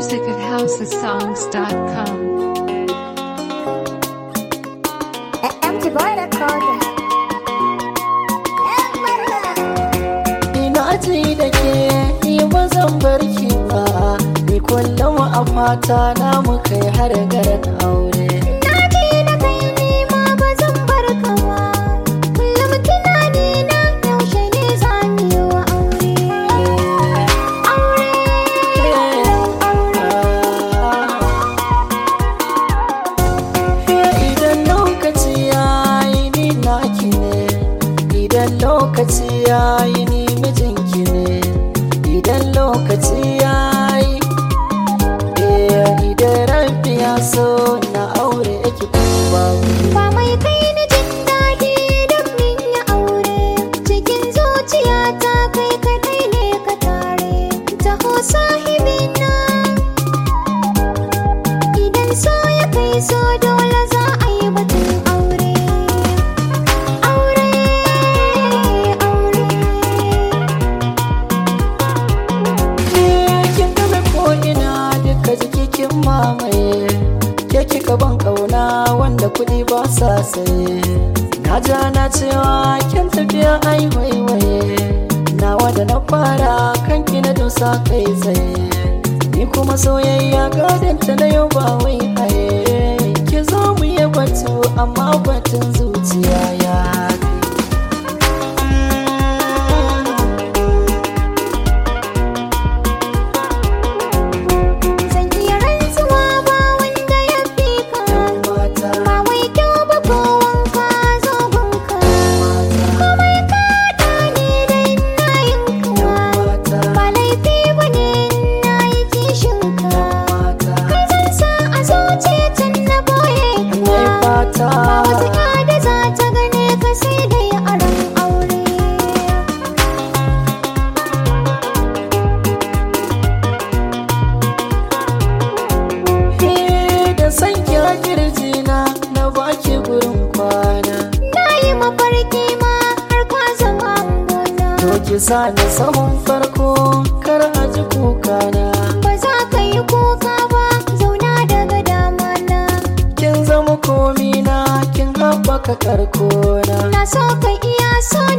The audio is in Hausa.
music at housesongs.com. Empty boy recorder. Ina ji da ke ni ba zan bar ki ba Ni kullum a fata na mu kai har garin aure Na ji da kai ni ma ba zan bar ka ba. Kullum tunani na yaushe ne za mu yi wa aure. Aure, Idan lokaci ya yi ni naki ne Idan lokaci ya yi ni mijinki ne Idan lokaci ya yi Eh, Idan rabbi ya so na aure ki kuma ba mai kai ni jin daɗi don min yi aure. Cikin zuciyata kai kaɗai ne ka tare. Taho sahibina. Idan so ya kai so dole za a yi batun aure. Aure, aure. kin game ko'ina duka jiki kin mamaye ke kika ban kauna wanda kuɗi ba sa saye na ja na cewa kin tafiya ai waiwaye nawa da na fara kanki na dosa kai tsaye ni kuma soyayya gadon ta na yau ba wai haye ki zo mu yi batu amma batun zuciya ya fi Zan iya rantsuwa ba wanda ya fi ka. mata Ba wai kyau ba ko wanka zogonka. Komai ka ne dai na yinka. mata Ba laifi ba ne na yi kishinka. mata Kai zan sa a zuciya tun na boye ka. Mai fata Ba wata ya da za ta gane ka sai dai a ran aure. He da san kira kirjina na baki gurin kwana Na yi mafarki ma har ka zama gona. To ki sa ni sahun farko kar a ji kukana Ba za ka yi kuka ba zauna daga dama na. Kin zama komina kin haɓaka karkona Na so ka iya so